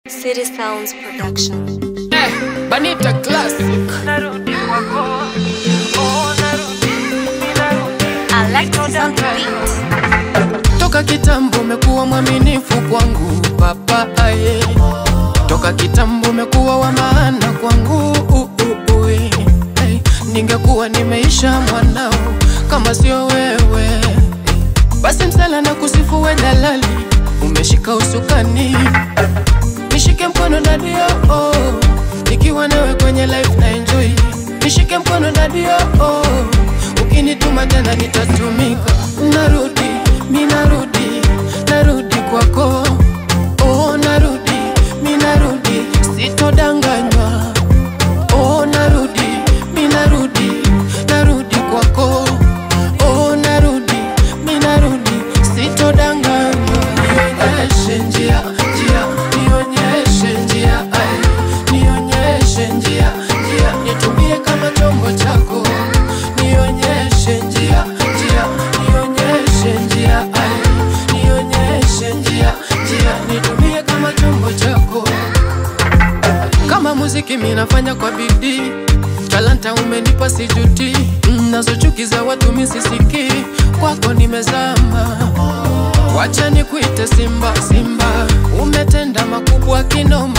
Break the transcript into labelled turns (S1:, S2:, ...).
S1: City Sounds Production.
S2: Eh, Banita Classic.
S1: Alexis on the beat.
S2: Toka kitambo umekuwa mwaminifu kwangu baba aye. Toka kitambo umekuwa wa maana kwangu uh, uh, uh, eh. Eh, Ningekuwa nimeisha mwanao kama sio wewe basi msala na kusifu we dalali umeshika usukani nishike mkono dadio oh. nikiwa nawe kwenye life na enjoy nishike mkono dadio oh. ukinituma tena nitatumika narudi mi narudi narudi kwako oh, narudi mi narudi sitodanganywa oh, narudi mi narudi narudi kwako oh, narudi mi narudi sitodanganywa nionyeshe njia njia nionyeshe njia ai nionyeshe njia njia nitumie kama chombo chako nionyeshe njia njia nionyeshe njia ai nionyeshe njia njia nitumie kama chombo chako kama muziki minafanya kwa bidii talanta umenipa sijuti Mm, nazo chuki za watu misisiki kwako nimezama wacha nikuite simba simba umetenda makubwa kinoma